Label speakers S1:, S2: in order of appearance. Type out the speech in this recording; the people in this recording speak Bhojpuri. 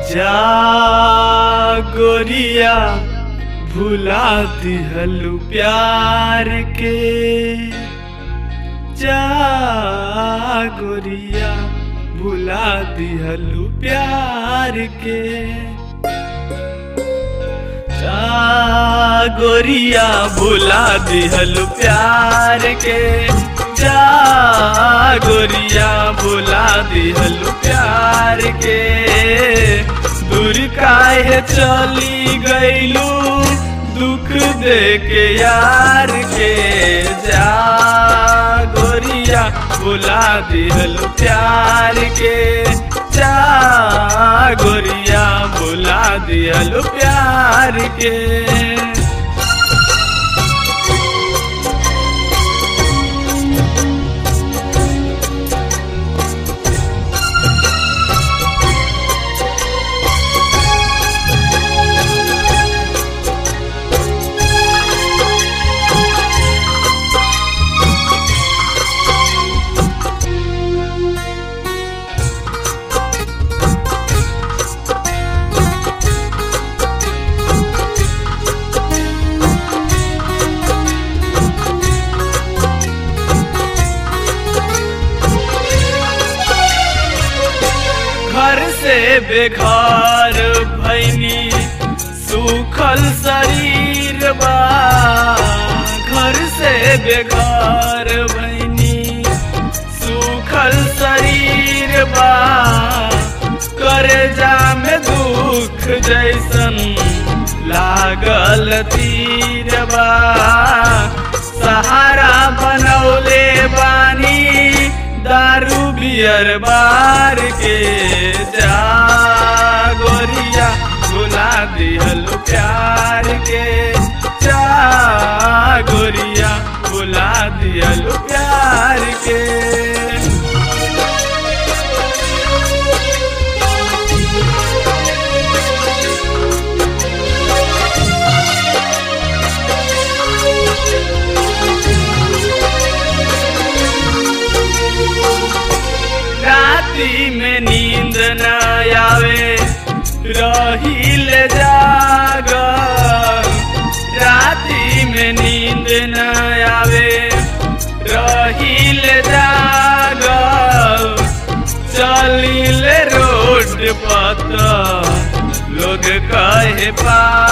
S1: जा गोरिया भुला दिहलु प्यार के जा गोरिया भुला दिहलु प्यार के जा गोरिया भुला दिहलु प्यार के जा गोरिया भुला दिहलु प्यार के दूर काहे चली गईलू दुख दे के यार के जा गोरिया भुला दिहलु प्यार के जा गोरिया भुला दिहलु प्यार के घर से बेघर भैनी सूखल शरीर बा घर से बेघर भैनी सूखल शरीर बा करजा में दुख जैसन लागल तीर बा सहारा बनौले बानी दारू बियर बार के जा गोरिया भुला दिहलु प्यार के जा गोरिया भुला दिहलु प्यार के राती में नींद न आवे रहील जाग राती में नींद न आवे रहील जाग चलिल रोड पत लोग कहे पा